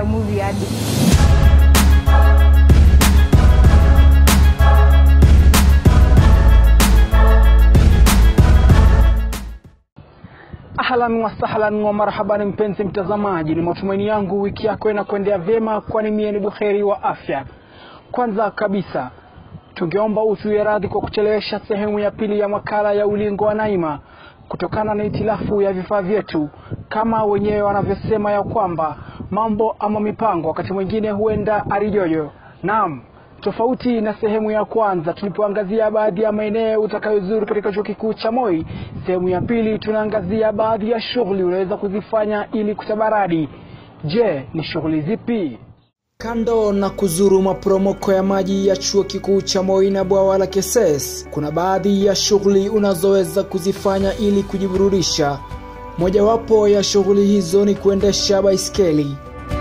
movie hadi Ahlan wa sahlan wa marhaban, mpenzi mtazamaji, ni matumaini yangu wiki yako inakuendea vyema, kwani mie ni buheri wa afya. Kwanza kabisa, tungeomba utuie radhi kwa kuchelewesha sehemu ya pili ya makala ya ulingo wa Naima kutokana na itilafu ya vifaa vyetu, kama wenyewe wanavyosema ya kwamba mambo ama mipango wakati mwingine huenda arijojo. Naam, tofauti na sehemu ya kwanza tulipoangazia baadhi ya maeneo utakayozuru katika chuo kikuu cha Moi, sehemu ya pili tunaangazia baadhi ya shughuli unaweza kuzifanya ili kutabaradi. Je, ni shughuli zipi? Kando na kuzuru maporomoko ya maji ya chuo kikuu cha Moi na bwawa la Keses, kuna baadhi ya shughuli unazoweza kuzifanya ili kujiburudisha. Mojawapo ya shughuli hizo ni kuendesha baiskeli.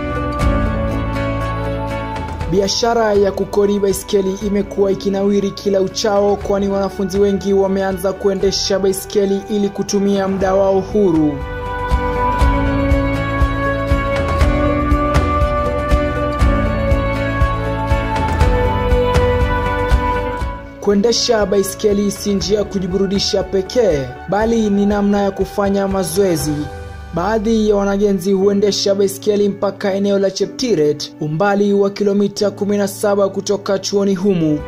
Biashara ya kukodi baiskeli imekuwa ikinawiri kila uchao, kwani wanafunzi wengi wameanza kuendesha baiskeli ili kutumia muda wao huru. Kuendesha baiskeli si njia ya kujiburudisha pekee, bali ni namna ya kufanya mazoezi. Baadhi ya wanagenzi huendesha baiskeli mpaka eneo la Cheptiret, umbali wa kilomita 17 kutoka chuoni humu.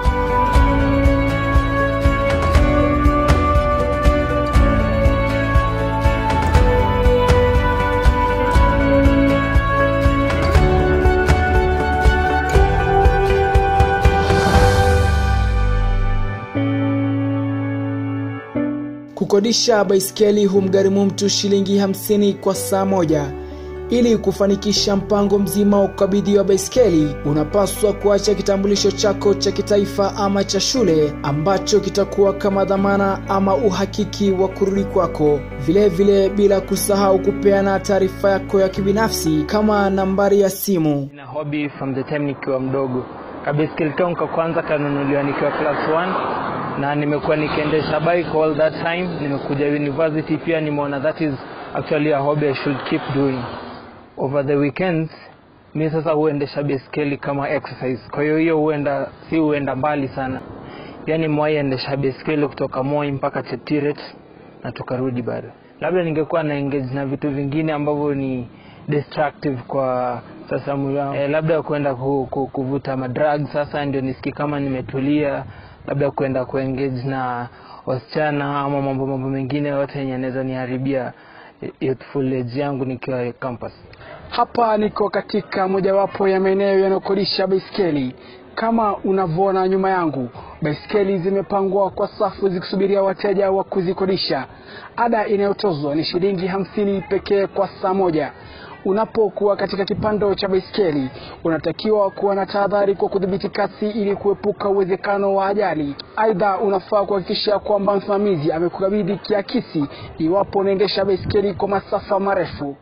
Kukodisha baiskeli humgharimu mtu shilingi hamsini kwa saa moja. Ili kufanikisha mpango mzima wa kukabidhiwa baiskeli, unapaswa kuacha kitambulisho chako cha kitaifa ama cha shule ambacho kitakuwa kama dhamana ama uhakiki wa kurudi kwako. Vilevile, bila kusahau kupeana taarifa yako ya kibinafsi kama nambari ya simu. na hobby from the time nikiwa mdogo kabaiskeli kangu ka kwanza kanunuliwa nikiwa class 1 na nimekuwa nikiendesha bike all that time nimekuja university pia nimeona that is actually a hobby I should keep doing over the weekends mi sasa huendesha baiskeli kama exercise kwa hiyo hiyo huenda si huenda mbali sana yani mwai endesha baiskeli kutoka moi mpaka cheptiret na tukarudi bado labda ningekuwa na engage na vitu vingine ambavyo ni destructive kwa sasa mwili wangu eh, labda kwenda ku, ku, kuvuta madrag sasa ndio nisikie kama nimetulia labda kwenda kuengage na wasichana ama mambo mambo mengine yote yenye anaweza niharibia youthful age yangu nikiwa campus Hapa niko katika mojawapo ya maeneo yanayokodisha baiskeli. Kama unavyoona nyuma yangu, baiskeli zimepangwa kwa safu zikisubiria wateja wa kuzikodisha. Ada inayotozwa ni shilingi hamsini pekee kwa saa moja. Unapokuwa katika kipando cha baiskeli, unatakiwa kuwa na tahadhari kwa kudhibiti kasi ili kuepuka uwezekano wa ajali. Aidha, unafaa kuhakikisha kwamba msimamizi amekukabidhi kiakisi iwapo unaendesha baiskeli kwa masafa marefu.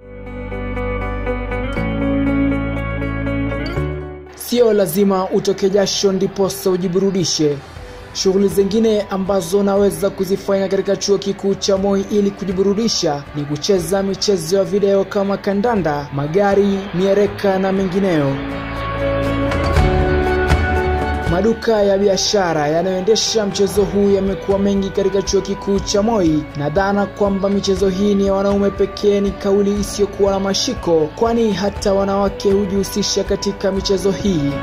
Sio lazima utoke jasho ndiposa ujiburudishe. Shughuli zingine ambazo unaweza kuzifanya katika chuo kikuu cha Moi ili kujiburudisha ni kucheza michezo ya video kama kandanda, magari, miereka na mengineyo. Maduka ya biashara yanayoendesha mchezo huu yamekuwa mengi katika chuo kikuu cha Moi, na dhana kwamba michezo hii ni ya wanaume pekee ni kauli isiyokuwa na mashiko, kwani hata wanawake hujihusisha katika michezo hii.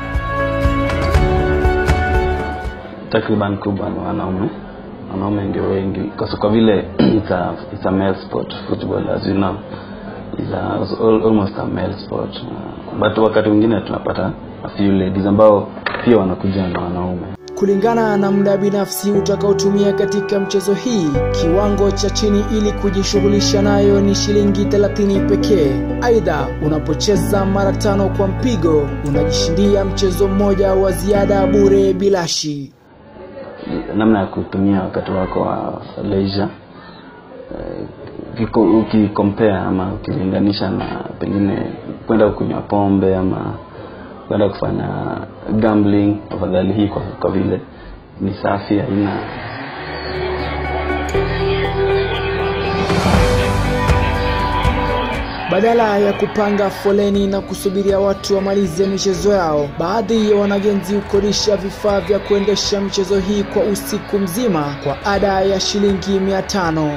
takriban kubwa ni wanaume wanaume ndio wengi kwa so- kwa vile it's a, it's a male sport football as you know is a, al- almost a male sport uh, but wakati mwingine tunapata a few ladies ambao pia wanakuja na wanaume Kulingana na muda binafsi utakaotumia katika mchezo hii, kiwango cha chini ili kujishughulisha nayo ni shilingi 30 pekee. Aidha, unapocheza mara tano kwa mpigo, unajishindia mchezo mmoja wa ziada bure bilashi. namna ya kutumia wakati wako wa leisure eh, ukiko- ukikompare ama ukilinganisha na pengine kwenda kunywa pombe ama kwenda kufanya gambling afadhali hii kwa, kwa vile ni safi haina Badala ya kupanga foleni na kusubiria watu wamalize michezo yao, baadhi ya wanagenzi hukodisha vifaa vya kuendesha michezo hii kwa usiku mzima kwa ada ya shilingi mia tano.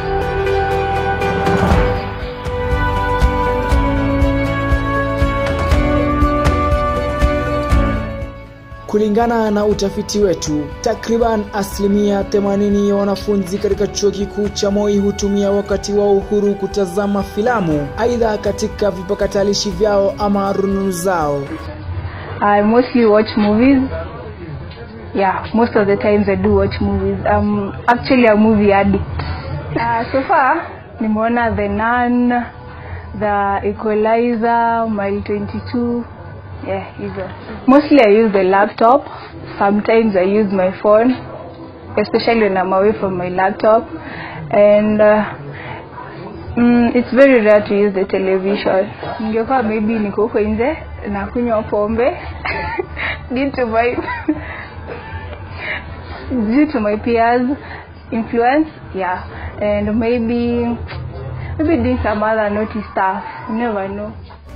Kulingana na utafiti wetu, takriban asilimia 80 ya wanafunzi katika chuo kikuu cha Moi hutumia wakati wao uhuru kutazama filamu, aidha katika vipakatalishi vyao ama rununu zao. I mostly watch movies. Yeah, most of the times I do watch movies. I'm actually a movie addict. Uh, so far, nimeona The Nun, The Equalizer, Mile 22. Yeah, hizo. Mostly I use the laptop. Sometimes I use my phone, especially when I'm away from my laptop. And uh, mm, it's very rare to use the television. Ningekuwa maybe niko huko nje na kunywa pombe due to my due to my peers influence yeah and maybe maybe doing some other naughty stuff you never know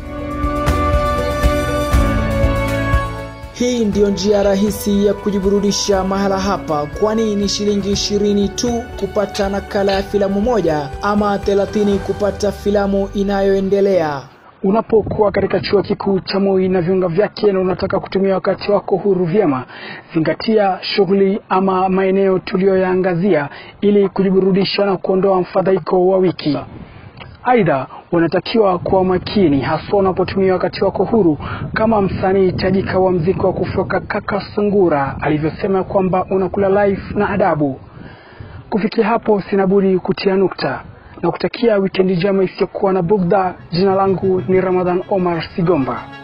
Hii ndiyo njia rahisi ya kujiburudisha mahala hapa, kwani ni shilingi ishirini tu kupata nakala ya filamu moja ama thelathini kupata filamu inayoendelea. Unapokuwa katika chuo kikuu cha Moi na viunga vyake na unataka kutumia wakati wako huru vyema, zingatia shughuli ama maeneo tuliyoyaangazia ili kujiburudisha na kuondoa mfadhaiko wa wiki. Aidha, unatakiwa kuwa makini haswa unapotumia wakati wako huru, kama msanii tajika wa mziki wa kufoka Kaka Sungura alivyosema kwamba unakula life na adabu. Kufikia hapo, sina budi kutia nukta na kutakia wikendi njema isiyokuwa na bugdha. Jina langu ni Ramadhan Omar Sigomba.